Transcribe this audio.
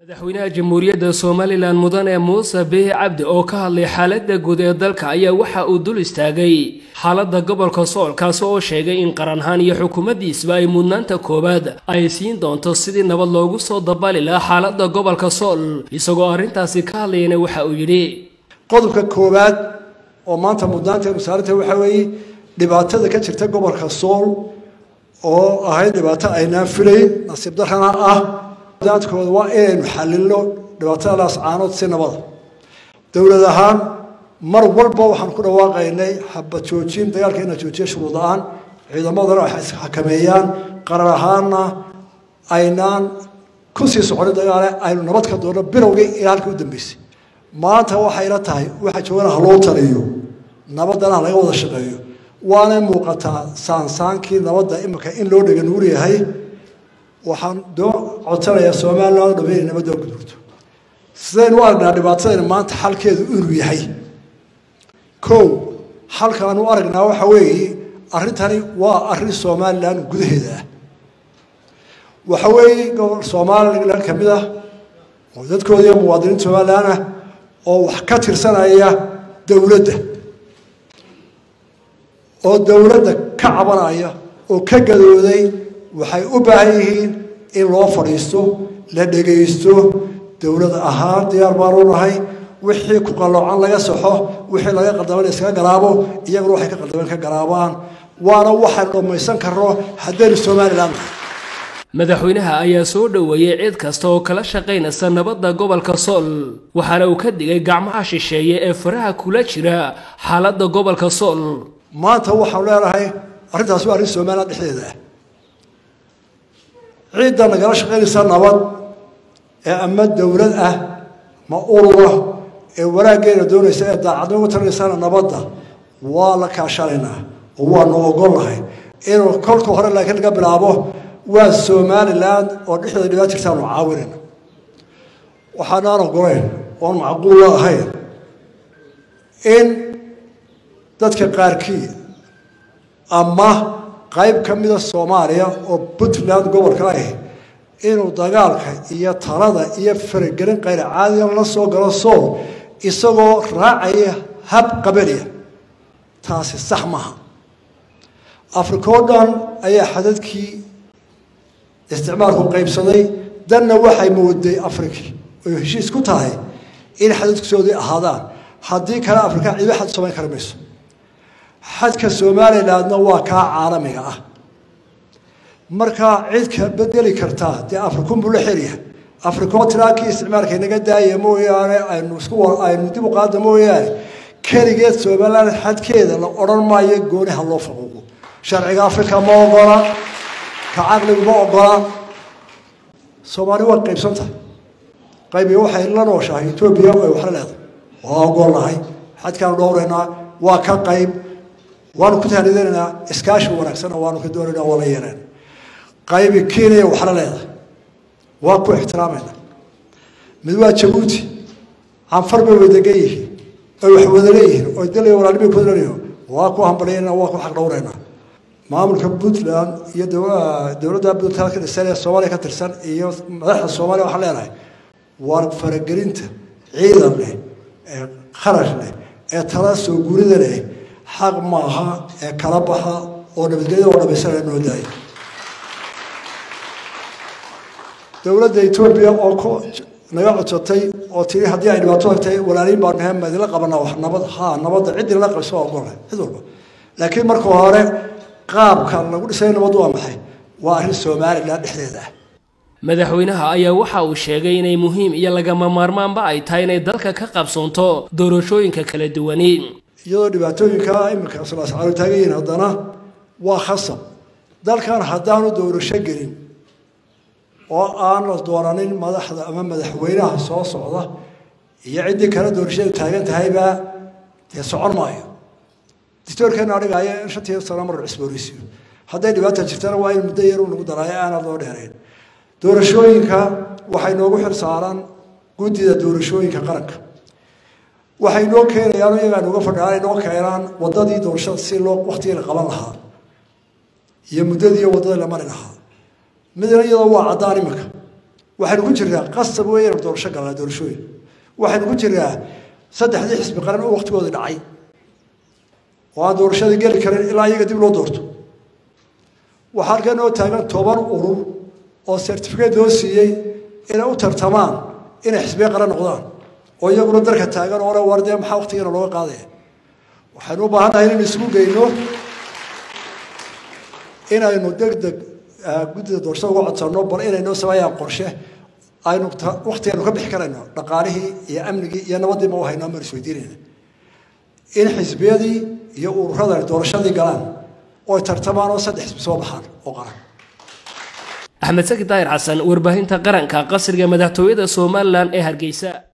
madaxweynaha jamhuuriyadda somalilan mudane muuse bihi cabdi oo ka hadlay xaaladda guud ee dalka ayaa waxa uu dul istaagay xaaladda gobolka sool kaasi oo sheegay in qaranhaan iyo xukuumaddiisba ay mudnaanta koowaad ay siin doonto sidii nabad loogu soo dabali lahaa xaaladda gobolka sool isagoo arrintaasi ka hadlayana waxa uu yidhi qodobka koowaad oo maanta mudnaanteenu saarinta waxaa weeye dhibaatada ka jirta gobolka sool oo ahayd dhibaato aynaan filayn nasiib darrana ah mudnaantkooda waa inaynu xalilno dhibaatadaas caanood si nabada dowlad ahaan mar walba waxaan ku dhawaaqaynay xabad joojin dagaalka ina joojiya shuruud la-aan ciidamadana waxay isxakameeyaan qarar ahaanna aynaan ku sii soconin dagaale aynu nabad ka doonno bilowgii ilaa halkii u dambeysay maanta waxay la tahay waxa joogana ha loo taliyo nabadana ha laga wada shaqeeyo waanay muuqataa saansaankii nabadda imika in loo dhega nuur yahay waxaan doo codsanayaa somalilan dhame inay nabadda gudurto sidaynu u aragnaa dhibaatadayna maanta xalkeedu inuu yahay kow xalkaanu u aragnaa waxa weeye arrintani waa arrin somalilan gudaheeda ah waxa weeye gobol somalilan ka mid ah oo dadkooda iyo muwaadiniinta somalilan ah oo wax ka tirsanaya dowladda oo dowladda ka cabanaya oo ka gadooday waxay u baahan yihiin in loo fadhiisto la dhegaysto dowlad ahaan diyaar baanu nahay wixii ku qalloocan laga saxo wixii laga qaldaman iskaga garaabo iyaguna waxay ka qaldaman ka garaabaan waana waxaynu dhammaysan karno haddaynu somalilan nahay madaxweynaha ayaa soo dhoweeyey cid kasta oo kala shaqaynaysa nabadda gobolka sool waxaana uu ka digay gacmaha shisheeye ee faraha kula jira xaaladda gobolka sool maanta waxaanu leenahay arrintaas waa arrin somalilan dhexdeeda ah ciidda nagala shaqaynaysa nabad ee ama dowlad ah ma urura ee wanaaggeena doonaysa ee daacadnimo tarinaysana nabadda waa la kaashanaynaa oo waanu ogolnahay inuu kolka hore laakiin laga bilaabo waa somalilan oo dhexdeeda dhibaa jirtaanu caawinayna waxaanaan ogolayn oon macquulla ahayn in dadka qaarkii ama qayb ka mida soomaaliya oo puntland gobolka ah inuu dagaalka iyo talada iyo faragelin qayr caadiya la soo galo sool isagoo raacaya hab qabaliya taasi sax maaha africa oo dhan ayaa xadadkii isticmaalku qaybsaday danna waxay mooday afriki oy heshiis ku tahay in xadadkisoodii ahaadaan haddii kale afrika ciido xad samayn kari mayso xadka somalilandna waa kaa caalamiga ah markaa cid ka bedeli kartaa dee afrikunbuu la xeryahay afrikoo tiraakii isticmaalka inaga daaya mooyaane aynu isku aynu dib u qaada mooyaane keligeed somaliland xadkeeda la odhan maayo gooni ha loo faquuqo sharciga afrika ma ogola ka caqligu ma ogola soomaali waa qaybsan tahay qaybiga waxay la nooshahay etoobiya ay waxla leedahay waa ogolnahay xadkaanu dhowraynaa waa ka qayb waanu ku tahnidanaynaa iskaashi wanaagsanna waanu ka doonaynaa waa la yeeleen qaybi kenya waxla leedahay waa ku ixtiraamayna mid waa jabuuti canfar bay wadagan yihiin oy wax wada leeyihiin oy dalaya walaalibay ku leeyihiin waa ku hambalyaynaa waa ku xaq dhowraynaa maamulka puntland iyo dowladda puntland ka dhisan ee soomaaliya ka tirsan iyo madaxda soomaaliya waxaan leenahay waa faragelinta ciidan leh ee kharash leh ee tala soo gurida leh xaq maaha ee kala baxa oo nabadgelyada oo dhamaysanaya noo daaya dowladda etoobiya oo ku naga codsatay oo tiri haddii ay dhibaato tagtay walaaliin baan nahay ma idinla qabanaa wax nabad haa nabadda cid inala qabso waa ogolnahay cid walba laakiin marka hore qaabka lagu dhisay nabad waa maxay waa arrin somalilan dhexdeeda ah madaxweynaha ayaa waxa uu sheegay inay muhiim iyo lagama maarmaanba ay tahay inay dalka ka qabsoonto doorashooyinka kala duwani iyadoo dhibaatooyinka iminka sulaascaalo taagan yihiin haddana waa khasab dalkan haddaanu doorasho gelin oo aan la doonanin madaxda ama madaxweynaha soo socda iyo ciddii kale doorashadu taagan tahayba dee socon maayo dictoorkeena adhigaya in shantii sano mar cusboonaysiyo hadday dhibaata jirtana waa in muddo yaru lagu daraayo aanad loo dheerayn doorashooyinka waxay noogu xil saaran guddida doorashooyinka qaranka waxay noo keenayaan iyagaa nooga fadhiaan ay noo keenaan waddadii doorashada si loo waktigii la qaban lahaa iyo muddadii iyo waddadii la mari lahaa midna iyadoo waa caddaan iminka waxaynu ku jirnaa qasab weeye inaynu doorasho galnaa doorashooyin waxaynu ku jirnaa saddexdii xisbi qaran oo waqtigoodii dhacay oo aan doorashadii geli karin ilaa iyaga dib loo doorto waxaa halkan oo taagan toban urur oo certificate loo siiyey inay u tartamaan inay xisbiye qaran noqdaan oo iyaguna darka taagan oo le war dee maxaa waqtigeena looga qaadaya waxaynu u baahannahay inaynu isugu geyno inaynu deg deg guddida doorashada uga codsanno bal inaynoo sameeyaan qorshe aynu waqtigeenu ka bixi karayno dhaqaalihii iyo amnigii iyo nabadiiba u hayno amaan isweydiinayna in xisbiyadii iyo ururada doorashadii galaan oo ay tartamaan oo saddex xisbi soo baxaan oo qaran axmed saki daahir xasan warbaahinta qaranka qasriga madaxtooyada somalilan ee hargeysa